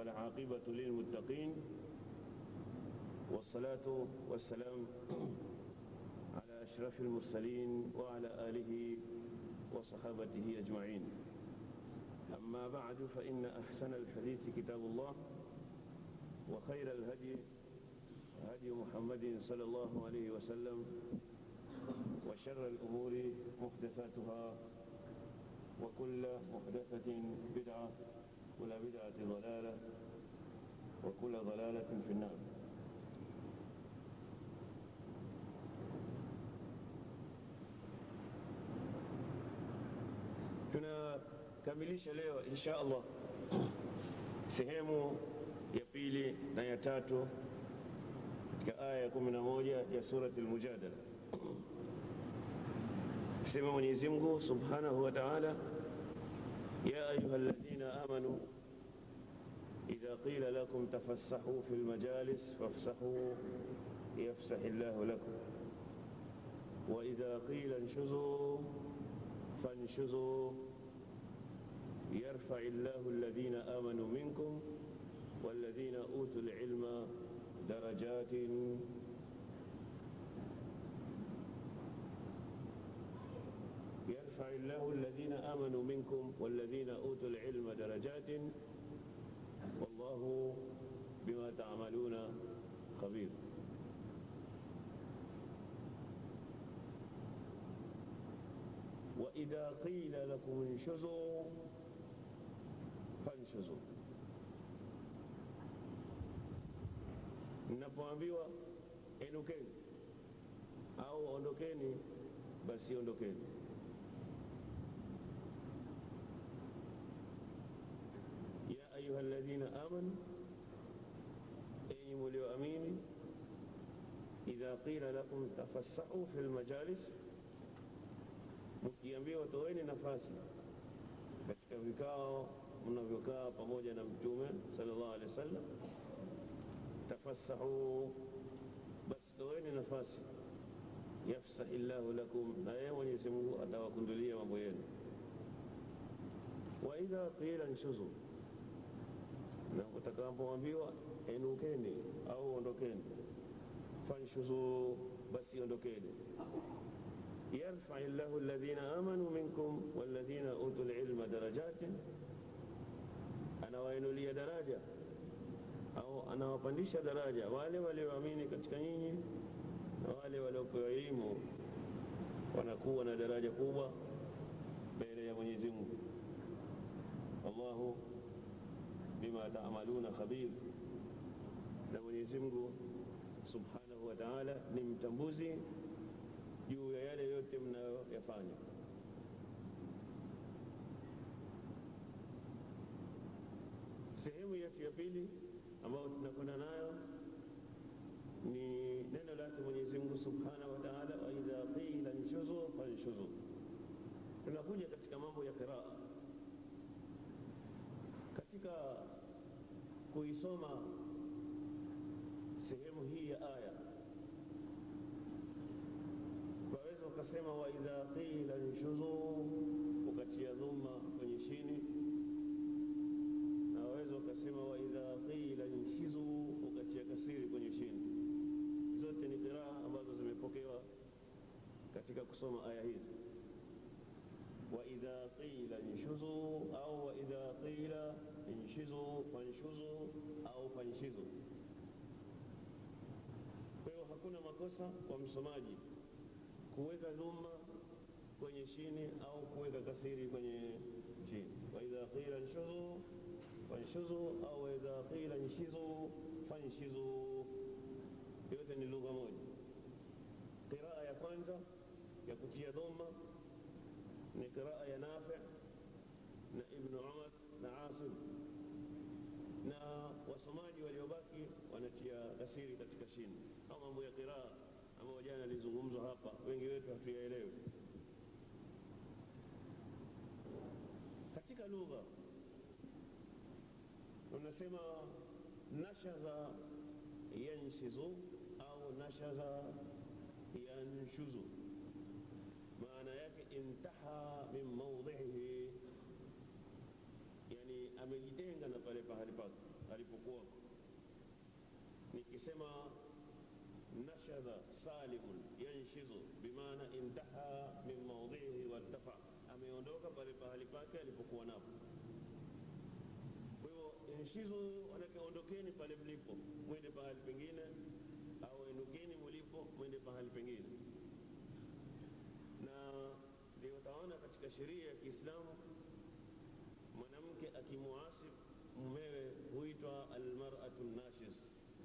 والعاقبة للمتقين والصلاة والسلام على أشرف المرسلين وعلى آله وصحابته أجمعين أما بعد فإن أحسن الحديث كتاب الله وخير الهدي هدي محمد صلى الله عليه وسلم وشر الأمور محدثاتها وكل محدثة بدعة كل بدعة ضلالة وكل ضلالة في النار tunakamilisha leo insha Allah sehemu ya pili na ya tatu katika aya ya kumi na moja ya surati Al-Mujadala. Sema Mwenyezi Mungu Subhanahu wa Ta'ala, ya ayuha alladhina amanu idha qila lakum tafassahu fil majalis fafsahu yafsahi Allahu lakum wa idha qila inshuzu فانشزوا يرفع الله الذين آمنوا منكم والذين أوتوا العلم درجات يرفع الله الذين آمنوا منكم والذين أوتوا العلم درجات والله بما تعملون خبير وإذا قيل لكم انشزوا fanshuzuu, mnapoambiwa inukeni au ondokeni, basi ondokeni. ya ayuha alladhina amanu, enyi mulioamini, idha qila lakum tafassahu fi lmajalis mkiambiwa toeni nafasi katika vikao mnavyokaa pamoja na Mtume sallallahu alaihi wasallam, tafassahu, basi toeni nafasi, yafsahi llahu lakum, na yeye Mwenyezi Mungu atawakundulia mambo yenu. Wa idha qila nshuzu, na utakapoambiwa enukeni au ondokeni, fanshuzu, basi ondokeni يرفع الله الذين آمنوا منكم والذين أوتوا العلم درجات anawainulia daraja au anawapandisha daraja wale walioamini katika nyinyi na wale waliopewa elimu wanakuwa na daraja kubwa mbele ya Mwenyezi Mungu. Allahu bima taamaluna khabir, na Mwenyezi Mungu subhanahu wa ta'ala ni mtambuzi juu ya yale yote mnayoyafanya. Sehemu yetu ya pili ambayo tunakwenda nayo ni neno lake Mwenyezi Mungu Subhanahu wa Ta'ala, wa idha qila nshuzu fanshuzu. Tunakuja katika mambo ya qiraa, katika kuisoma sehemu hii ya aya waweza ukasema wa idha qila nshuzu ukatia dhumma kwenye shini na waweza ukasema wa idha qila nshizu ukatia kasiri kwenye shini. Zote ni qiraa ambazo zimepokewa katika kusoma aya hizi. Wa idha qila nshuzu au wa idha qila nshizu fanshuzu au fanshizu. Kwa hiyo hakuna makosa kwa msomaji kuweka dhumma kwenye shini au kuweka kasiri kwenye chini. wa idha qila nshuzu fanshuzu au wa idha qila nshizu fanshizu, yote ni lugha moja. Qiraa ya kwanza ya kutia dhumma ni qiraa ya Nafi na Ibnu Umar na Asim, na wasomaji waliobaki wanatia kasiri katika shini. Au mambo ya qiraa ambayo jana yalizungumzwa hapa, wengi wetu hatuyaelewi. Katika lugha unasema nashaza yanshizu au nashaza yanshuzu, maana yake intaha min maudhihi, yani amejitenga na pale pahali pake alipokuwako. Nikisema nashadha salimun yanshizu, bimaana intaha min maudhihi wartafa, ameondoka pale pahali pake alipokuwa napo. Kwa hivyo inshizu, manake ondokeni pale mlipo mwende pahali pengine, au endukeni mulipo mwende pahali pengine. Na ndio utaona katika sheria ya Kiislamu mwanamke akimuasi mumewe huitwa almar'atu nashiz,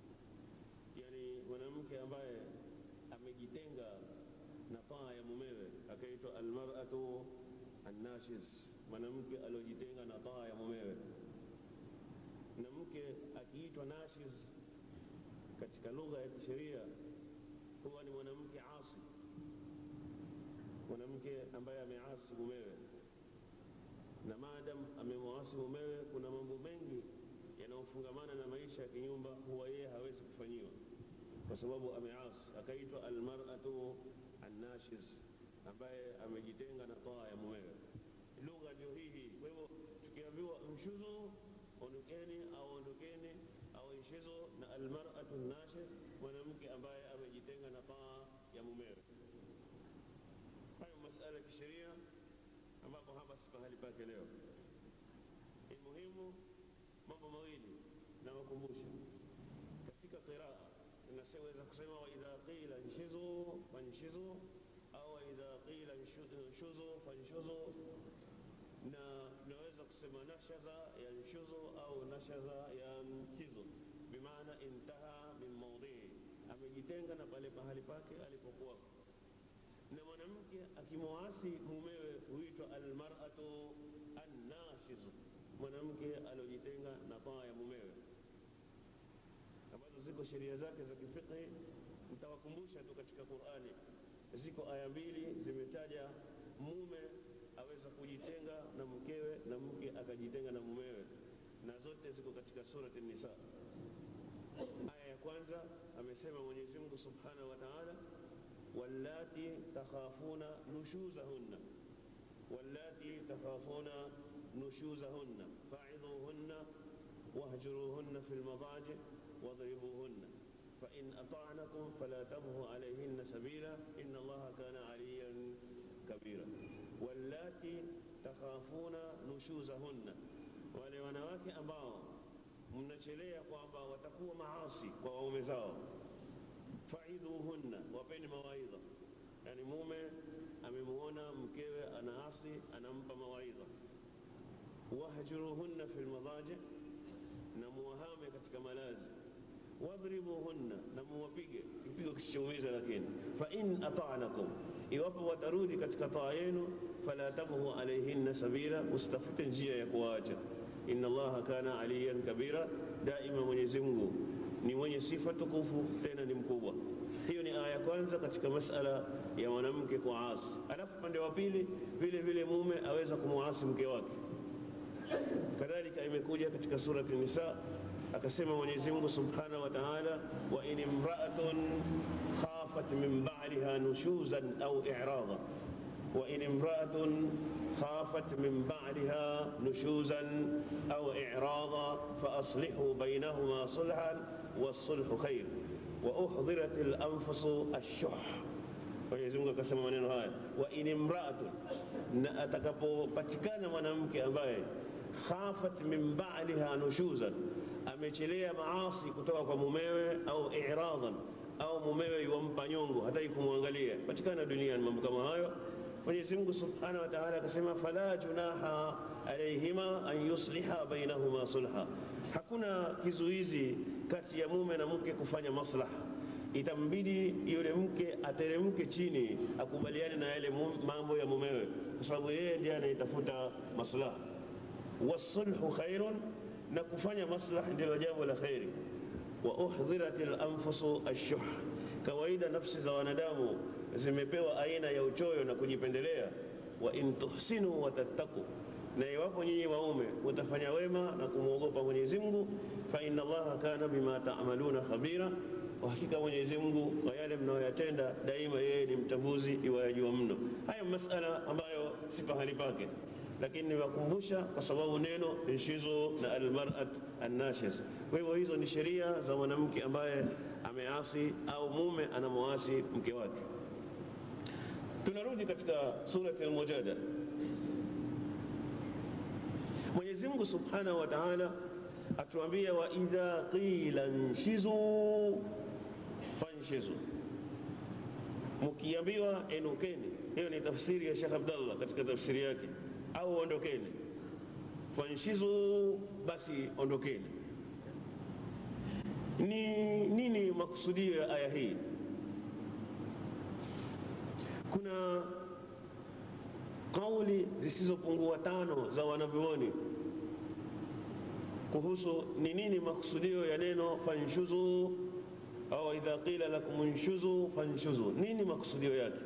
yani mwanamke ambaye amejitenga na taa ya mumewe akaitwa almar'atu annashiz, mwanamke aliojitenga na taa ya mumewe. Na mke akiitwa nashiz katika lugha ya kisheria huwa ni mwanamke asi, mwanamke ambaye ameasi mumewe na maadam amemwasi mumewe, kuna mambo mengi yanayofungamana na maisha ya kinyumba huwa yeye hawezi kufanyiwa kwa sababu ameasi, akaitwa almar'atu annashiz, ambaye amejitenga na taa ya mumewe. Lugha ndio hii hii. Kwa hivyo tukiambiwa mshuzu, ondokeni au ondokeni au inshizu, na almar'atu nashiz, mwanamke ambaye amejitenga na taa ya mumewe. Hayo masala ya kisheria ambapo hapa si pahali pake leo. Ni muhimu mambo mawili nawakumbusha katika qiraa, inaweza kusema wa idha qila nshizu fanshizu au wa idha qila nshuzu fanshuzu, na naweza kusema nashaza yanshuzu au nashaza yanshizu, bimaana intaha min maudhii, amejitenga na pale pahali pake alipokuwa na mwanamke akimwasi mumewe huitwa almar'atu annashiz, mwanamke aliojitenga na taa ya mumewe, ambazo ziko sheria zake za kifiqhi. Nitawakumbusha tu katika Qur'ani, ziko aya mbili zimetaja mume aweza kujitenga na mkewe na mke akajitenga na mumewe, na zote ziko katika surati Nisa. Aya ya kwanza amesema Mwenyezi Mungu Subhanahu wa Ta'ala wallati takhafuna nushuzahunna wallati takhafuna nushuzahunna fa'idhuhunna wahjuruhunna fil madaji wadribuhunna فإن أطعنكم فلا تبغوا عليهن سبيلا إن الله كان عليا كبيرا واللاتي تخافون نشوزهن wale wanawake ambao mnachelea kwamba watakuwa maasi kwa waume zao faidhuhunna, wapeni mawaidha. Yani mume amemuona mkewe anaasi, anampa mawaidha. Wahjuruhunna fil madaji, na muwahame katika malazi. Wadhribuhunna, na muwapige kipigo kisichoumiza. Lakini fa in ata'nakum, iwapo watarudi katika taa yenu, fala tabghu alayhinna sabila, usitafute njia ya kuwaacha. Inna Allaha kana aliyan kabira, daima Mwenyezi Mungu ni mwenye sifa tukufu tena ni mkubwa. Hiyo ni aya ya kwanza katika masala ya mwanamke kuasi. Alafu upande wa pili vile vile mume aweza kumuasi mke wake. Kadhalika imekuja katika surati Nisa, akasema Mwenyezi Mungu Subhanahu wa Ta'ala, wa in imra'atun khafat min ba'liha nushuzan au i'rada wa in imra'atun خافت من بعدها نشوزا أو إعراضا فأصلحوا بينهما صلحا والصلح خير وأحضرت الأنفس الشح Mwenyezi Mungu akasema maneno haya, wa in imraatun, na atakapopatikana mwanamke ambaye khafat min ba'liha nushuzan, amechelea maasi kutoka kwa mumewe, au i'radan, au mumewe yuwampa nyongo, hataki kumwangalia, patikana duniani mambo kama hayo Mwenyezi Mungu Subhanahu wa Ta'ala akasema fala junaha alayhima an yusliha bainahuma sulha, hakuna kizuizi kati ya mume na mke kufanya maslaha. Itambidi yule mke ateremke chini akubaliane na yale mambo ya mumewe, kwa sababu yeye ndiye anayetafuta maslaha. Wasulhu khairun, na kufanya maslaha ndilo jambo la khairi. Wa uhdhirat al-anfusu ash-shuh, kawaida nafsi za wanadamu zimepewa aina ya uchoyo na kujipendelea. Wa in tuhsinu wa tattaku, na iwapo nyinyi waume mutafanya wema na kumwogopa Mwenyezi Mungu, fa inna Allaha kana bima ta'maluna khabira, kwa hakika Mwenyezi Mungu kwa yale mnayoyatenda daima yeye ni mtambuzi iwayajua mno. Haya masala ambayo si pahali pake, lakini niwakumbusha kwa sababu neno inshizu na almarat annashis. Kwa hivyo hizo ni sheria za mwanamke ambaye ameasi au mume anamwasi mke wake. Tunarudi katika surati Al-Mujadala. Mwenyezi Mungu Subhanahu wa Ta'ala atuambia, wa idha qila nshizu fanshizu, mkiambiwa enukeni. Hiyo ni tafsiri ya Sheikh Abdallah katika tafsiri yake, au ondokeni. Fanshizu, basi ondokeni. Ni nini makusudio ya aya hii? Kuna kauli zisizopungua tano za wanavyuoni kuhusu ni nini makusudio ya neno fanshuzu au idha qila lakum nshuzu fanshuzu, nini makusudio yake?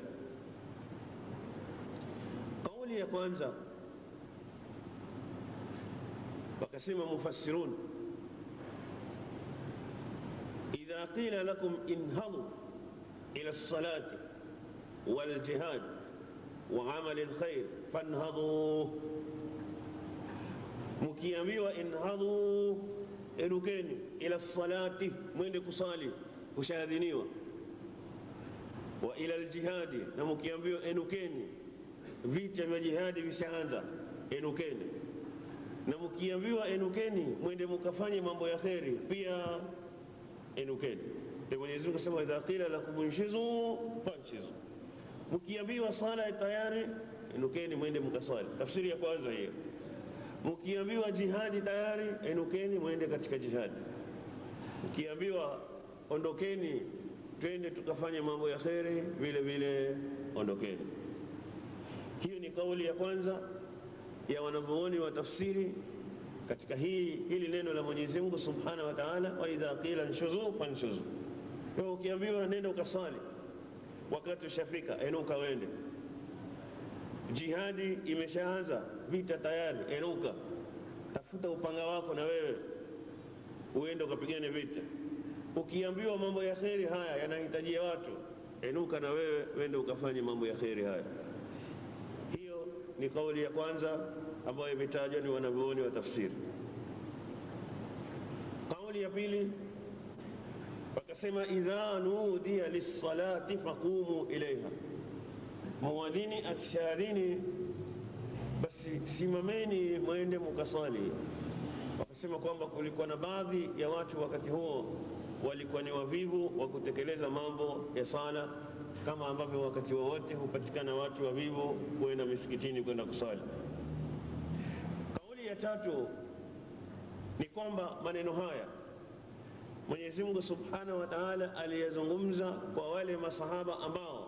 Kauli ya kwanza wakasema mufassirun, idha qila lakum inhadu ila lsalati waljihad wa amali lkhair fanhaduu mkiambiwa inhadhu, erukeni ila salati, mwende kusali, kushahadhiniwa. Wa ila ljihadi, na mkiambiwa enukeni, vita vya jihadi vishaanza, enukeni. Na mkiambiwa enukeni, mwende mukafanye mambo ya kheri, pia enukeni. Ndio Mwenyezi Mungu asema, idha qila lakum inshizu fanshizu, mkiambiwa sala tayari, enukeni, mwende mukasali. Tafsiri ya kwanza hiyo Mkiambiwa jihadi tayari, enukeni mwende katika jihadi. Mkiambiwa ondokeni, twende tukafanye mambo ya kheri, vile vile ondokeni. Hiyo ni kauli ya kwanza ya wanavyuoni wa tafsiri katika hii hili neno la Mwenyezi Mungu Subhanahu wa Ta'ala, wa idha qila nshuzu fanshuzu. Kwa ukiambiwa nenda ukasali, wakati ushafika, enuka wende Jihadi imeshaanza, vita tayari, enuka, tafuta upanga wako na wewe uende ukapigane vita. Ukiambiwa mambo ya kheri haya yanahitajia watu, enuka na wewe uende ukafanye mambo ya kheri haya. Hiyo ni kauli ya kwanza ambayo imetajwa ni wanavyuoni wa tafsiri. Kauli ya pili wakasema, idha nudiya lissalati faqumu ilaiha Muadhini akishaadhini basi simameni mwende mukasali. Wakasema kwamba kulikuwa na baadhi ya watu wakati huo walikuwa ni wavivu wa kutekeleza mambo ya sala, kama ambavyo wakati wowote hupatikana watu wavivu kwenda misikitini kwenda kusali. Kauli ya tatu ni kwamba maneno haya Mwenyezi Mungu Subhanahu wa Ta'ala aliyazungumza kwa wale masahaba ambao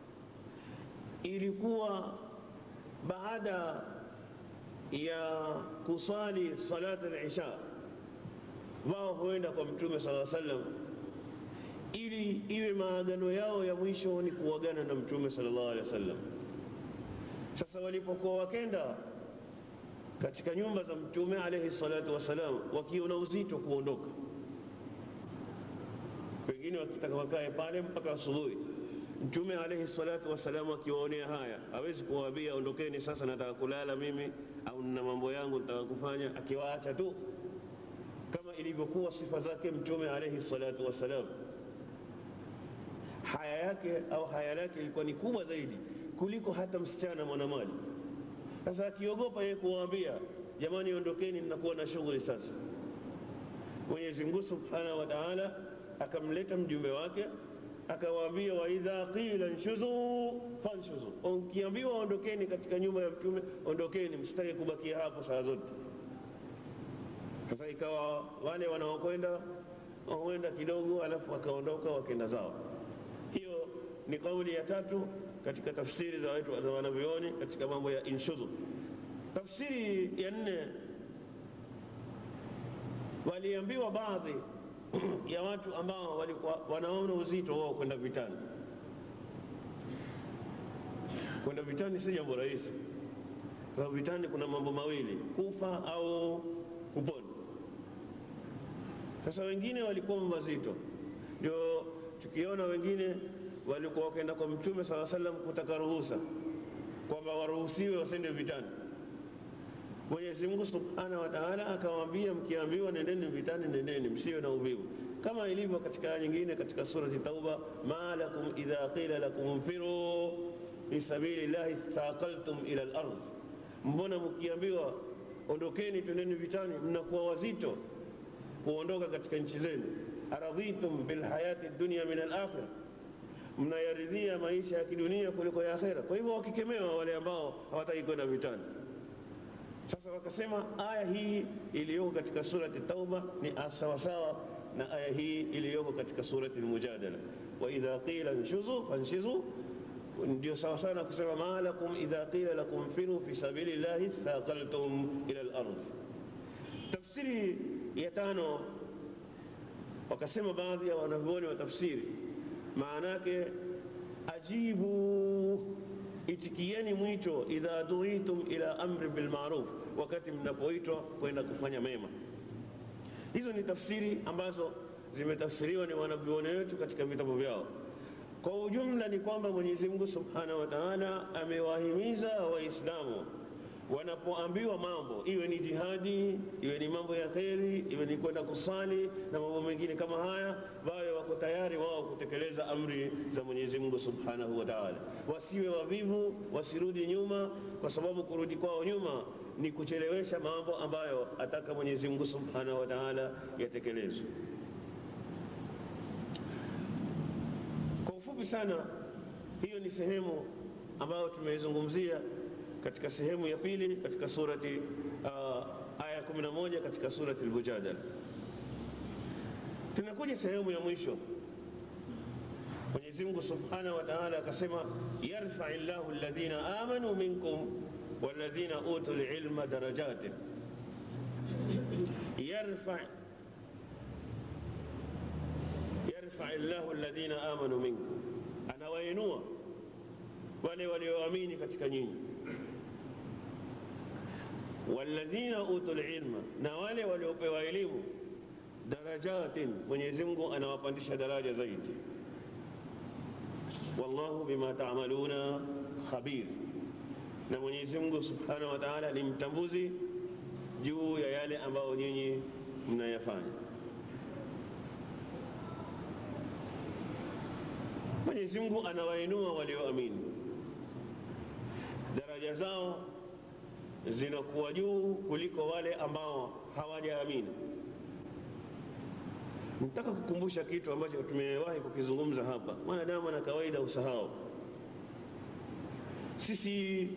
ilikuwa baada ya kusali salat al-isha, wao huenda kwa Mtume sala sallam ili iwe maagano yao ya mwisho ni kuagana na Mtume sallallahu alaihi wasallam. Sasa walipokuwa wakenda katika nyumba za Mtume alaihi salatu wassalam, wakiona uzito kuondoka, wengine wakitaka wakae pale mpaka asubuhi Mtume alaihi salatu wassalam akiwaonea haya, hawezi kuwaambia ondokeni sasa, nataka kulala mimi au nina mambo yangu nataka kufanya, akiwaacha tu kama ilivyokuwa sifa zake Mtume alaihi salatu wassalam. Haya yake au haya lake ilikuwa ni kubwa zaidi kuliko hata msichana mwanamali. Sasa akiogopa yeye kuwaambia jamani, ondokeni, ninakuwa na shughuli sasa. Mwenyezi Mungu subhanahu wa taala akamleta mjumbe wake akawaambia wa idha qila nshuzu fanshuzu, ukiambiwa ondokeni katika nyumba ya mtume ondokeni, msitake kubakia hapo saa zote. Sasa ikawa wale wanaokwenda huenda kidogo, alafu wakaondoka wakenda zao. Hiyo ni kauli ya tatu katika tafsiri za watu za wanavyuoni katika mambo ya inshuzu. Tafsiri ya nne, waliambiwa baadhi ya watu ambao walikuwa wanaona uzito wao kwenda vitani. Kwenda vitani si jambo rahisi, kwa sababu vitani kuna mambo mawili, kufa au kupona. Sasa wengine walikuwa mazito, Ndio tukiona wengine walikuwa wakaenda kwa Mtume sala salam kutaka ruhusa kwamba waruhusiwe wasende vitani. Mwenyezi Mungu subhanahu wa taala akawaambia, mkiambiwa nendeni vitani, nendeni, msiwe na uvivu, kama ilivyo katika aya nyingine katika surati Tauba, ma lakum idha qila lakum nfiru fi sabili llahi thaqaltum ila al-ardh, mbona mkiambiwa ondokeni, twendeni vitani, mnakuwa wazito kuondoka katika nchi zenu. aradhitum bilhayati dunya min al-akhirah mnayaridhia maisha ya kidunia kuliko ya akhera. Kwa hivyo wakikemewa wale ambao hawataki kwenda vitani. Sasa wakasema aya hii iliyoko katika surati Tauba ni sawasawa na aya hii iliyoko katika surati Al-Mujadala, wa idha qila nshuzu fanshizu, ndio sawasawa na kusema ma lakum idha qila lakum firu fi sabili llahi thaqaltum ila al-ardh. Tafsiri ya tano, wakasema baadhi ya wanavyuoni wa tafsiri maana yake ajibu, itikieni mwito, idha duitum ila amri bil ma'ruf, wakati mnapoitwa kwenda kufanya mema. Hizo ni tafsiri ambazo zimetafsiriwa ni wanavyuoni wetu katika vitabu vyao. Kwa ujumla ni kwamba Mwenyezi Mungu Subhanahu wa Ta'ala amewahimiza Waislamu wanapoambiwa mambo, iwe ni jihadi, iwe ni mambo ya kheri, iwe ni kwenda kusali na mambo mengine kama haya, wawe wako tayari wao kutekeleza amri za Mwenyezi Mungu Subhanahu wa Ta'ala. Wasiwe wavivu, wasirudi nyuma, kwa sababu kurudi kwao nyuma ni kuchelewesha mambo ambayo ataka Mwenyezi Mungu Subhanahu wa Ta'ala yatekelezwe. Kwa ufupi sana, hiyo ni sehemu ambayo tumeizungumzia katika sehemu ya pili katika surati uh, aya 11 katika surati Al-Mujadala. Tunakuja sehemu ya mwisho. Mwenyezi Mungu Subhanahu wa Ta'ala akasema, yarfai llahu alladhina amanu minkum walladhina utul ilma darajatin. Yarfa yarfai llahu alladhina amanu minkum, anawainua wale walioamini katika nyinyi walladhina utul ilma, na wale waliopewa elimu darajatin, Mwenyezi Mungu anawapandisha daraja zaidi. Wallahu bima taamaluna khabir, na Mwenyezi Mungu Subhanahu wa Ta'ala ni mtambuzi juu ya yale ambayo nyinyi mnayafanya. Mwenyezi Mungu anawainua walioamini, daraja zao zinakuwa juu kuliko wale ambao hawajaamini. Nataka kukumbusha kitu ambacho tumewahi kukizungumza hapa. Mwanadamu ana kawaida usahau. Sisi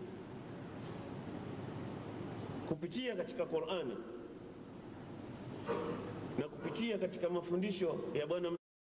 kupitia katika Qur'ani na kupitia katika mafundisho ya Bwana